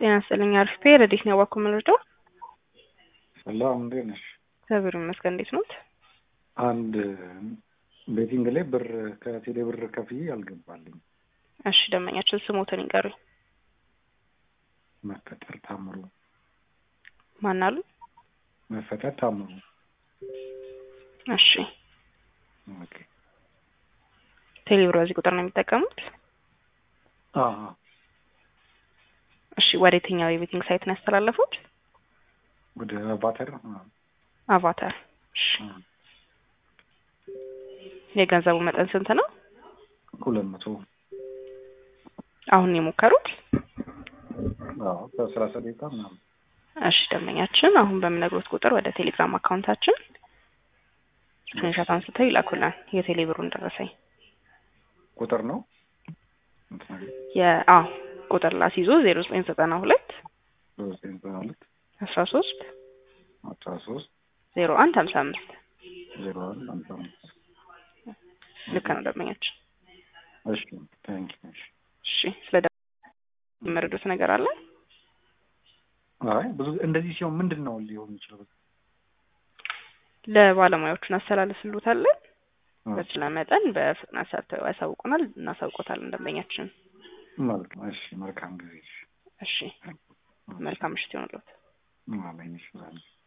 ጤና ይስጥልኝ። አሪፍ ረዲት ነው ያዋኩ የምንረዳው። ሰላም እንዴት ነሽ? እግዚአብሔር ይመስገን። እንዴት ኖት? አንድ ቤቲንግ ላይ ብር ከቴሌ ብር ከፍዬ አልገባልኝ። እሺ ደንበኛችን ስሞትን ይንገሩኝ። መፈጠር ታምሩ ማን አሉ? መፈጠር ታምሩ። እሺ ኦኬ ቴሌብር በዚህ ቁጥር ነው የሚጠቀሙት? አዎ እሺ ወደ የትኛው የቤቲንግ ሳይት ነው ያስተላለፉት? ወደ አቫተር አቫታር። እሺ የገንዘቡ መጠን ስንት ነው? ሁለት መቶ አሁን የሞከሩት? አዎ ከሰላሳ ደቂቃ ምናምን እሺ ደንበኛችን አሁን በምነግሮት ቁጥር ወደ ቴሌግራም አካውንታችን ስክሪንሾት አንስተው ይላኩልን የቴሌ ብሩን ደረሰኝ። ቁጥር ነው የአ ቁጥር ላስይዞ ዜሮ ዘጠኝ ዘጠና ሁለት ዘጠኝ ዘጠና ሁለት አስራ ሶስት አስራ ሶስት ዜሮ አንድ ሀምሳ አምስት ዜሮ አንድ ሃምሳ አምስት ልክ ነው ደንበኛችን። እሺ ታንክ ዩ እሺ ስለ ደ የመረዱት ነገር አለ? አይ ብዙ እንደዚህ ሲሆን ምንድን ነው ሊሆን የሚችለው? ለባለሙያዎቹ እናስተላልፍልዎታለን። በተቻለ መጠን በፍጥነት ሰርተው ያሳውቁናል፣ እናሳውቆታለን ደንበኛችን። ማለት ነው። እሺ መልካም ጊዜ። እሺ መልካም ምሽት ይሆንልዎት። አሜን። እሺ